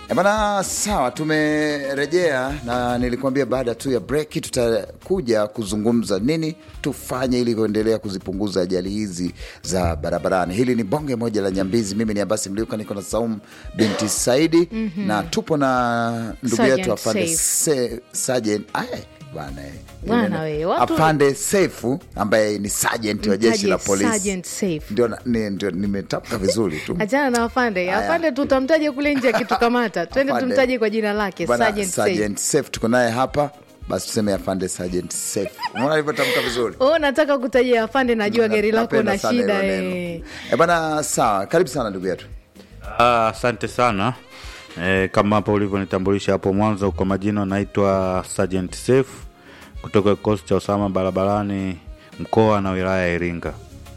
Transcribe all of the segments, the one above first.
E bana, sawa, tumerejea na nilikuambia baada tu ya breki tutakuja kuzungumza nini tufanye ili kuendelea kuzipunguza ajali hizi za barabarani. Hili ni bonge moja la Nyambizi. Mimi ni Abasi Mliuka, niko na Saum binti Saidi na tupo na ndugu yetu Sergeant afande Saif. Se- Sergeant Aye, bwana eh. Bwana we, watu- afande Sefu ambaye ni sergeant wa jeshi la Mtaje polisi. Sergeant Saif. Ndio na- ni- ndio nimetamka vizuri tu. Achana na afande. Haya. Afande tutamtaje kule nje akitukamata. Twende Afande. tumtaje kwa jina lake Bwana Sergeant Saif. Sergeant Safe tuko naye hapa, basi tuseme afande Sergeant Safe. Unaona alivyotamka vizuri. Oh, nataka kutajia afande, najua gari lako Napenda na sana shida hilo eh. neno. Eh, bwana sawa, karibu sana ndugu yetu. Ah, Asante sana e, kama hapo ulivyonitambulisha hapo mwanzo, kwa majina naitwa Sergeant Safe kutoka kikosi cha usalama barabarani mkoa na wilaya ya Iringa.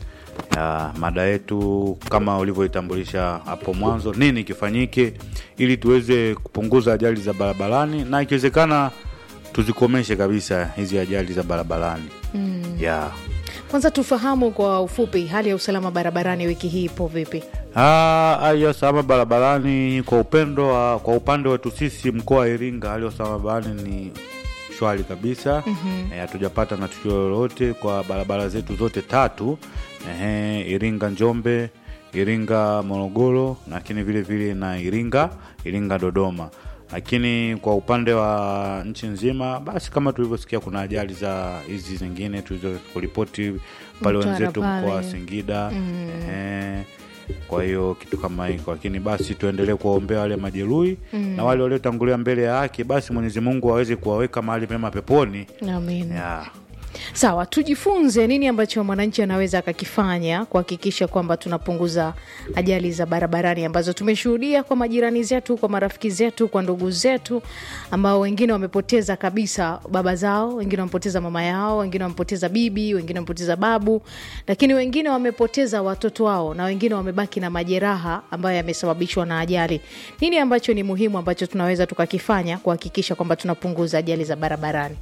Ya, mada yetu kama ulivyoitambulisha hapo mwanzo, nini kifanyike ili tuweze kupunguza ajali za barabarani na ikiwezekana tuzikomeshe kabisa hizi ajali za barabarani mm. ya Kwanza tufahamu kwa ufupi hali ya usalama barabarani wiki hii ipo vipi? Ah, hali ya usalama barabarani kwa upendo wa, kwa upande wetu sisi mkoa wa Iringa, hali ya usalama barabarani ni shwari kabisa. Eh, Hatujapata na tukio lolote kwa barabara zetu zote tatu, ehe, Iringa Njombe, Iringa Morogoro, lakini vile vile na Iringa Iringa Dodoma. Lakini kwa upande wa nchi nzima, basi kama tulivyosikia, kuna ajali za hizi zingine tulizo kuripoti pale Mtwara wenzetu mkoa wa pale. Singida ehe, kwa hiyo kitu kama hiko, lakini basi tuendelee kuwaombea wale majeruhi na wale waliotangulia mbele ya haki, basi Mwenyezi Mungu aweze kuwaweka mahali pema peponi. Amin. Ya. Sawa, tujifunze nini ambacho mwananchi anaweza akakifanya kuhakikisha kwamba tunapunguza ajali za barabarani ambazo tumeshuhudia kwa majirani zetu, kwa marafiki zetu, kwa ndugu zetu ambao wengine wamepoteza kabisa baba zao, wengine wamepoteza mama yao, wengine wamepoteza bibi, wengine wamepoteza babu, lakini wengine wamepoteza watoto wao na wengine wamebaki na majeraha ambayo yamesababishwa na ajali. Nini ambacho ni muhimu ambacho tunaweza tukakifanya kuhakikisha kwamba tunapunguza ajali za barabarani?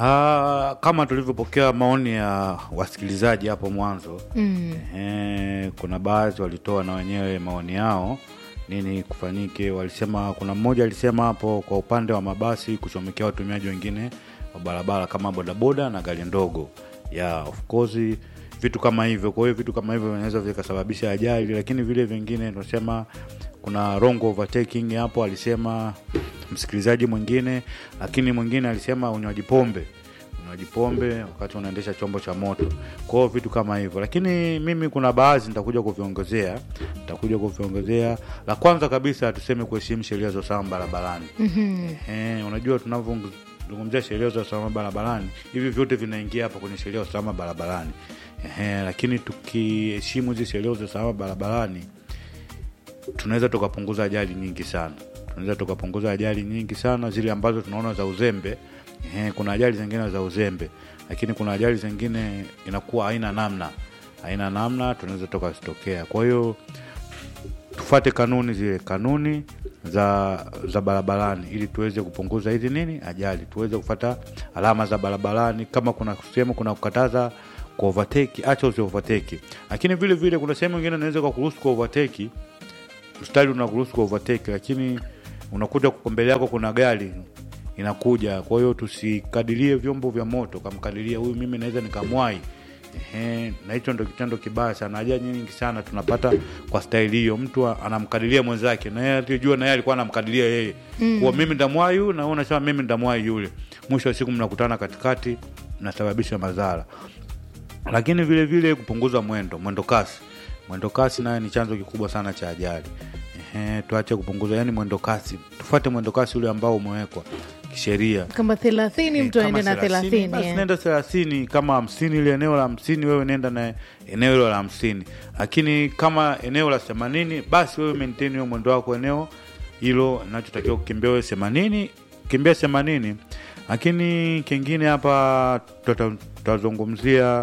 Ah, kama tulivyopokea maoni ya wasikilizaji hapo mwanzo mm. eh, kuna baadhi walitoa na wenyewe maoni yao nini kufanyike. Walisema kuna mmoja alisema hapo kwa upande wa mabasi kuchomekea watumiaji wengine wa barabara kama bodaboda na gari ndogo ya of course vitu kama hivyo. Kwa hiyo vitu kama hivyo vinaweza vikasababisha ajali, lakini vile vingine tunasema kuna wrong overtaking hapo, alisema msikilizaji mwingine, lakini mwingine alisema unywaji pombe unywaji pombe wakati unaendesha chombo cha moto. Kwa hiyo vitu kama hivyo, lakini mimi kuna baadhi nitakuja kuviongezea, nitakuja kuviongezea. La kwanza kabisa tuseme kuheshimu sheria za usalama barabarani. Eh, unajua tunavyozungumzia sheria za usalama barabarani, hivi vyote vinaingia hapa kwenye sheria za usalama barabarani. Ehe, lakini tukiheshimu hizi sheria za usalama barabarani tunaweza tukapunguza ajali nyingi sana tunaweza tukapunguza ajali nyingi sana zile ambazo tunaona za uzembe Ehe, kuna ajali zingine za uzembe lakini kuna ajali zingine inakuwa haina namna haina namna tunaweza tukazitokea kwa hiyo tufate kanuni zile kanuni za za barabarani ili tuweze kupunguza hizi nini ajali tuweze kufata alama za barabarani kama kuna sehemu kuna kukataza kwa overtake acha usi overtake lakini vile vile kuna sehemu ingine unaweza kwa kuruhusu kwa overtake mstari unakuruhusu kwa overtake lakini unakuta kwa mbele yako kuna gari inakuja kwa hiyo tusikadirie vyombo vya moto kamkadiria huyu mimi naweza nikamwai Ehe, na hicho ndo kitendo kibaya sana ajali nyingi sana tunapata kwa staili hiyo mtu a- anamkadiria mwenzake na yeye atijua na yeye alikuwa anamkadiria yeye mm. kuwa mimi ndamwai huyu na wewe unasema mimi ndamwai yule mwisho wa siku mnakutana katikati mnasababisha madhara lakini vile vile kupunguza mwendo mwendo kasi mwendo kasi naye ni chanzo kikubwa sana cha ajali Ehe, tuache kupunguza yani mwendo kasi tufuate mwendo kasi ule ambao umewekwa kisheria kama thelathini mtu aende na thelathini basi eh. nenda thelathini kama hamsini ile eneo la hamsini wewe nenda na eneo hilo la hamsini lakini kama eneo la themanini basi wewe maintain hiyo mwendo wako eneo hilo nachotakiwa kukimbia wewe themanini kimbia themanini lakini kingine hapa tuta- tutazungumzia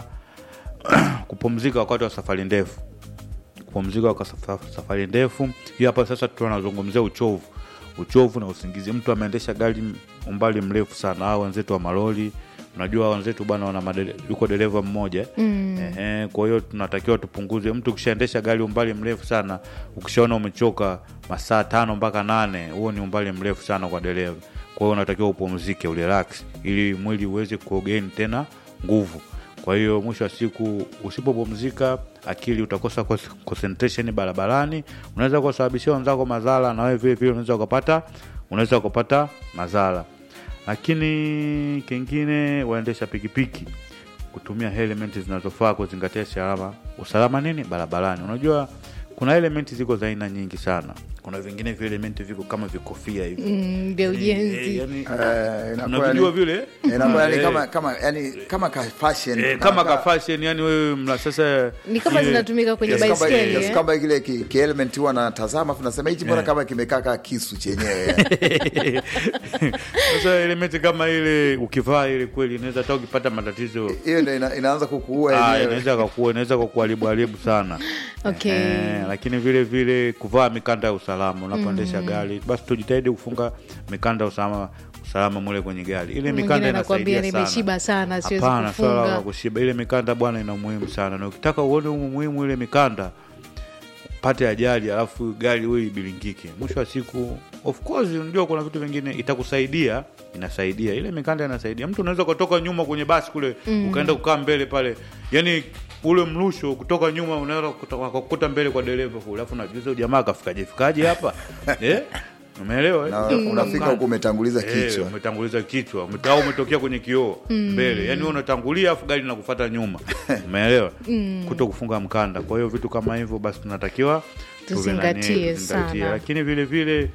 kupumzika wakati wa safari ndefu kupumzika kwa safa- safari ndefu hiyo hapa sasa tunazungumzia uchovu uchovu na usingizi mtu ameendesha gari umbali mrefu sana au wenzetu wa malori unajua wenzetu bwana wana madele, yuko dereva mmoja mm. Ehe, kwa hiyo tunatakiwa tupunguze. Mtu ukishaendesha gari umbali mrefu sana, ukishaona umechoka masaa tano mpaka nane, huo ni umbali mrefu sana kwa dereva. Kwa hiyo unatakiwa upumzike, urelax ili mwili uweze kuogain tena nguvu. Kwa hiyo mwisho wa siku usipopumzika, akili utakosa cons- concentration barabarani, unaweza kusababishia wenzako madhara, na wewe vile vile unaweza ukapata unaweza ukapata madhara. Lakini kingine, waendesha pikipiki kutumia elementi zinazofaa kuzingatia usalama usalama nini barabarani. Unajua kuna elementi ziko za aina nyingi sana. Kuna vingine vile elementi viko kama vikofia hivi Mm, vya Eh, ujenzi yani, Eh, inakuwa unavijua yani- vile inakuwa yani Eh, kama kama yani kama ka fashion eh, kama ka fashion yani wewe mla sasa ni kama ile- zinatumika kwenye Kiasi kwamba- baiskeli kiasi eh? kwamba kile ki, ki element huwa natazama afu nasema hichi mbona kama kimekaa kaa kisu chenyewe sasa elementi kama ile ukivaa ile kweli inaweza hata ukipata matatizo hiyo ndo ina, inaanza kukuua Ah, yenyewe inaweza kakua inaweza kukuharibu haribu sana Okay. Eh, lakini vile vile kuvaa mikanda ya usalama unapoendesha gari basi tujitahidi kufunga mikanda ya usalama usalama mule kwenye gari ile Mwingine mikanda anakuambia inasaidia nimeshiba sana, siwezi Hapana, swala la kufunga. kushiba ile mikanda bwana ina umuhimu sana na ukitaka uone umuhimu ile mikanda pate ajali alafu gari wewe ibilingike mwisho wa siku of course unajua kuna vitu vingine itakusaidia inasaidia ile mikanda inasaidia mtu unaweza kutoka nyuma kwenye basi kule ukaenda kukaa mbele pale yani ule mrusho kutoka nyuma unaweza kukuta- wakakukuta mbele kwa dereva kule alafu najuza huyu jamaa akafikaje fikaje hapa eh umeelewa eh? na Utafunga unafika mkanda. huku umetanguliza Eh, kichwa umetanguliza kichwa ume- au umetokea kwenye kioo mbele yani wewe unatangulia afu gari nakufata nyuma umeelewa kuto kufunga mkanda kwa hiyo vitu kama hivyo basi tunatakiwa tuwe na nia, Tuzingatie tuzingatie. sana. lakini vile vile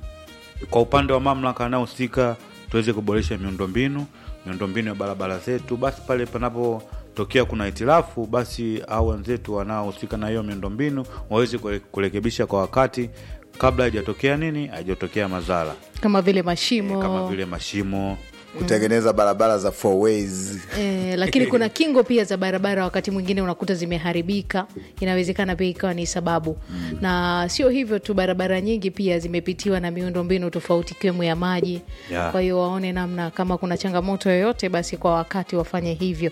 kwa upande wa mamlaka anaohusika tuweze kuboresha miundombinu miundombinu ya barabara zetu basi pale panapotokea kuna hitilafu basi au wenzetu wanaohusika na hiyo miundombinu waweze kure- kurekebisha kwa wakati kabla haijatokea nini haijatokea madhara kama vile Eh, mashimo kama vile mashimo kutengeneza barabara za four ways Eh, lakini kuna kingo pia za barabara wakati mwingine unakuta zimeharibika inawezekana pia ikawa ni sababu na sio hivyo tu barabara nyingi pia zimepitiwa na miundo mbinu tofauti ikiwemo ya maji Yeah. kwa hiyo waone namna kama kuna changamoto yoyote basi kwa wakati wafanye hivyo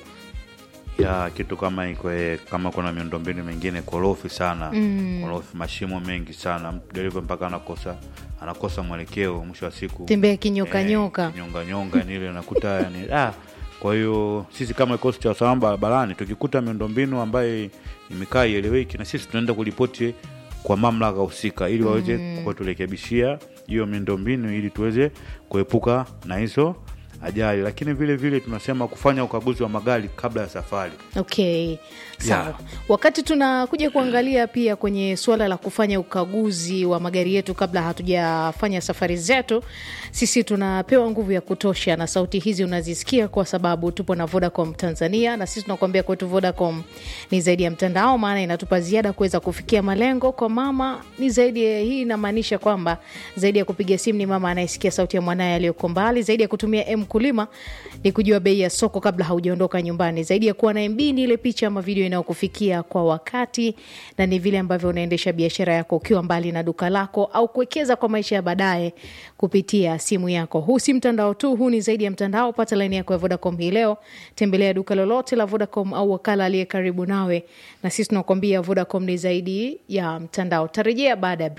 ya kitu kama iko eh, kama kuna miundombinu mingine korofi sana mm. korofi mashimo mengi sana Mtu dereva mpaka anakosa anakosa mwelekeo mwisho wa siku tembea kinyoka nyoka nyonga nyonga nile nakuta yani ah, kwa hiyo sisi kama kikosi cha usalama barabarani tukikuta miundombinu ambayo imekaa ieleweki na sisi tunaenda kuripoti kwa mamlaka husika ili waweze kuturekebishia hiyo miundombinu ili tuweze kuepuka na hizo ajali lakini vile vile tunasema kufanya ukaguzi wa magari kabla ya safari okay sawa Yeah. wakati tunakuja kuangalia pia kwenye suala la kufanya ukaguzi wa magari yetu kabla hatujafanya safari zetu sisi tunapewa nguvu ya kutosha na sauti hizi unazisikia kwa sababu tupo na vodacom tanzania na sisi tunakuambia kwetu vodacom ni zaidi ya mtandao maana inatupa ziada kuweza kufikia malengo kwa mama ni zaidi ya hii inamaanisha kwamba zaidi ya kupiga simu ni mama anayesikia sauti ya mwanaye aliyoko mbali zaidi ya kutumia m kulima ni kujua bei ya soko kabla haujaondoka nyumbani zaidi ya kuwa na mb ni ile picha ama video inayokufikia kwa wakati na ni vile ambavyo unaendesha biashara yako ukiwa mbali na duka lako au kuwekeza kwa maisha ya baadaye kupitia simu yako huu si mtandao tu huu ni zaidi ya mtandao pata laini yako ya vodacom hii leo tembelea duka lolote la vodacom au wakala aliye karibu nawe na sisi tunakuambia vodacom ni zaidi ya mtandao tarejea baada ya